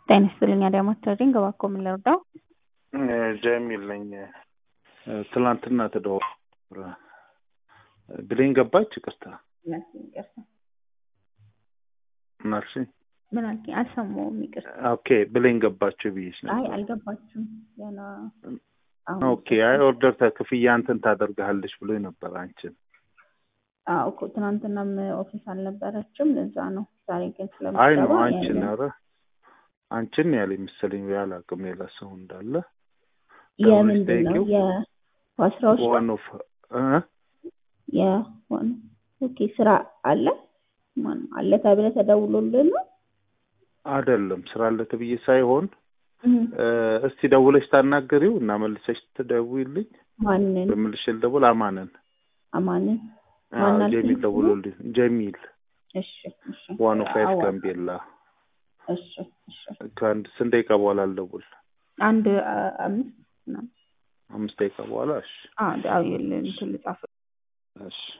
ጤና ይስጥልኝ አዳማስ ትሬዲንግ እባክዎ ምን ልርዳው? ጀሚል ነኝ። ትላንትና ተደዋውሎ ብሌን ገባች። ይቅርታ ማርሽ ምን አልከኝ? አልሰማሁም። ይቅርታ። ኦኬ ብሌን ገባችሁ ብዬሽ አይ ነበር። አልገባችም ገና አሁን ኦኬ አይ ኦርደር ክፍያ እንትን ታደርግሃለች ብሎ ነበር አንቺን። አዎ እኮ ትናንትናም ኦፊስ አልነበረችም ለዛ ነው። ዛሬ ግን አይ ነው ስለምትገባ አንቺን ያለ- ኧረ አንቺን ያለኝ መሰለኝ አላውቅም ሌላ ሰው እንዳለ የምንድን ነው ጠይቂው። የዋስራዎች ነው ዋን ኦፍ እ የሆነ ኦኬ ስራ አለ ማን አለ ተብለህ ተደውሎልህ ነው? አይደለም ስራ አለ ተብዬ ሳይሆን እህ እ እስቲ ደውለሽ ታናገሪው እና መልሰሽ ትደውይልኝ። ማንን? በምልሽ ልደውል አማንን አማንን? አዎ፣ ማን አልከኝ ጀሚል ስሙ? ደውሎልኝ ጀሚል እሺ እሺ ዋን ኦፍ ፋይቭ አዋ- ጋምቤላ እሺ እሺ ከአንድ ስንት ደቂቃ በኋላ አልደውል አንድ አ- አምስት ምናምን አምስት ደቂቃ በኋላ እሺ አዎ ዳዊል እንትን ልጻፍ እሺ